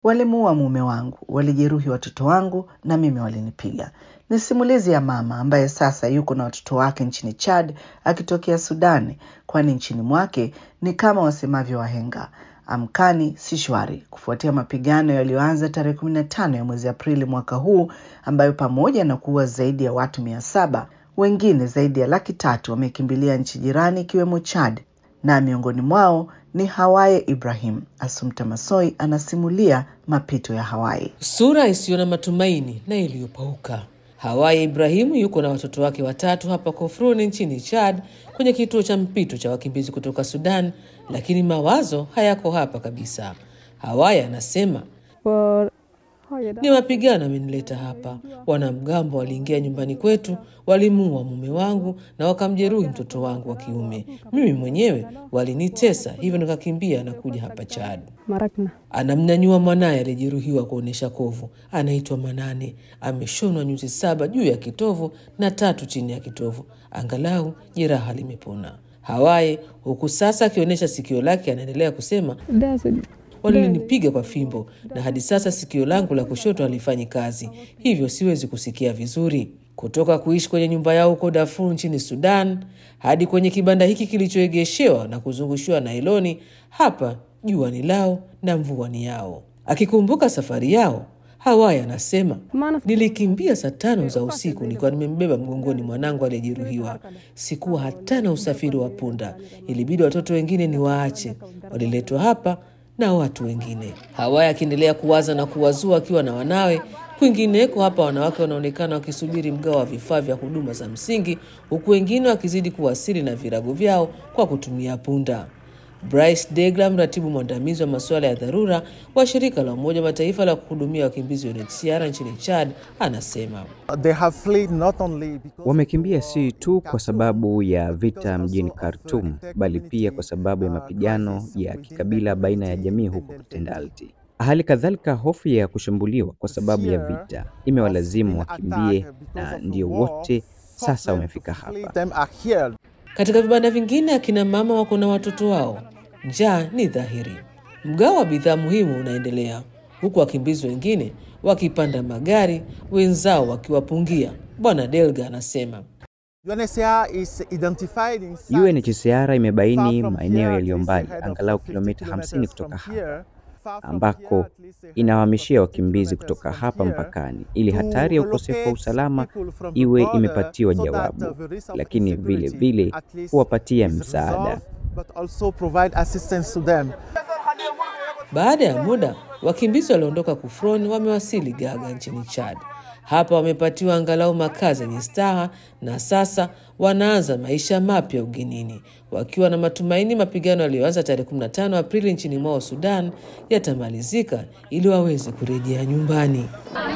Walimuua mume wangu, walijeruhi watoto wangu na mimi walinipiga. Ni simulizi ya mama ambaye sasa yuko na watoto wake nchini Chad akitokea Sudani, kwani nchini mwake ni kama wasemavyo wahenga, amkani si shwari, kufuatia mapigano yaliyoanza tarehe 15 ya mwezi Aprili mwaka huu, ambayo pamoja na kuua zaidi ya watu mia saba wengine zaidi ya laki tatu wamekimbilia nchi jirani ikiwemo Chad, na miongoni mwao ni Hawaye Ibrahim. Asumta Masoi anasimulia mapito ya Hawaye. Sura isiyo na matumaini na iliyopauka. Hawaye Ibrahimu yuko na watoto wake watatu hapa Kofroni nchini Chad, kwenye kituo cha mpito cha wakimbizi kutoka Sudan, lakini mawazo hayako hapa kabisa. Hawaye anasema ni mapigano amenileta hapa. Wanamgambo waliingia nyumbani kwetu, walimuua mume wangu na wakamjeruhi mtoto wangu wa kiume. Mimi mwenyewe walinitesa, hivyo nikakimbia na kuja hapa Chad. Anamnyanyua mwanaye aliyejeruhiwa kuonyesha kovu, anaitwa Manane. Ameshonwa nyuzi saba juu ya kitovu na tatu chini ya kitovu, angalau jeraha limepona. Hawaye huku sasa akionyesha sikio lake, anaendelea kusema walinipiga kwa fimbo na hadi sasa sikio langu la kushoto halifanyi kazi, hivyo siwezi kusikia vizuri. Kutoka kuishi kwenye nyumba yao huko Darfur nchini Sudan hadi kwenye kibanda hiki kilichoegeshewa na kuzungushiwa nailoni, hapa jua ni lao na mvua ni yao. Akikumbuka safari yao, Hawaya anasema nilikimbia saa tano za usiku nikiwa nimembeba mgongoni mwanangu aliyejeruhiwa. Sikuwa hata na usafiri wa punda, ilibidi watoto wengine ni waache, waliletwa hapa na watu wengine. Hawaya akiendelea kuwaza na kuwazua akiwa na wanawe. Kwingineko hapa wanawake wanaonekana wakisubiri mgao wa vifaa vya huduma za msingi, huku wengine wakizidi kuwasili na virago vyao kwa kutumia punda. Bryce Degla, mratibu mwandamizi wa masuala ya dharura wa shirika la Umoja wa Mataifa la kuhudumia wakimbizi UNHCR nchini Chad, anasema They have fled not only because Wamekimbia si tu kwa sababu ya vita mjini Khartoum, bali pia kwa sababu ya mapigano ya kikabila baina ya jamii huko Tendalti. Hali kadhalika, hofu ya kushambuliwa kwa sababu ya vita imewalazimu wakimbie, na ndio wote sasa wamefika flee hapa. them are here. Katika vibanda vingine akina mama wako na watoto wao. Njaa ni dhahiri. Mgao wa bidhaa muhimu unaendelea, huku wakimbizi wengine wakipanda magari, wenzao wakiwapungia. Bwana Delga anasema UNHCR is identified in sites UNHCR imebaini far from maeneo here, yaliyo at least mbali, ahead of angalau 50 kilomita 50 kilometers kutoka from hapa here, far from ambako here, at least ahead of inawahamishia 50 wakimbizi kilometers kutoka from hapa here, mpakani ili to hatari ya ukosefu wa relocate usalama people from the iwe border imepatiwa so that, uh, jawabu, the risk of lakini vile insecurity vile at least kuwapatia is msaada. resolved, but also provide assistance to them. Baada ya muda wakimbizi walioondoka Kufroni wamewasili Gaga nchini Chad. Hapa wamepatiwa angalau makazi yenye staha na sasa wanaanza maisha mapya ugenini, wakiwa na matumaini mapigano yaliyoanza tarehe 15 Aprili nchini mwao Sudan yatamalizika ili waweze kurejea nyumbani.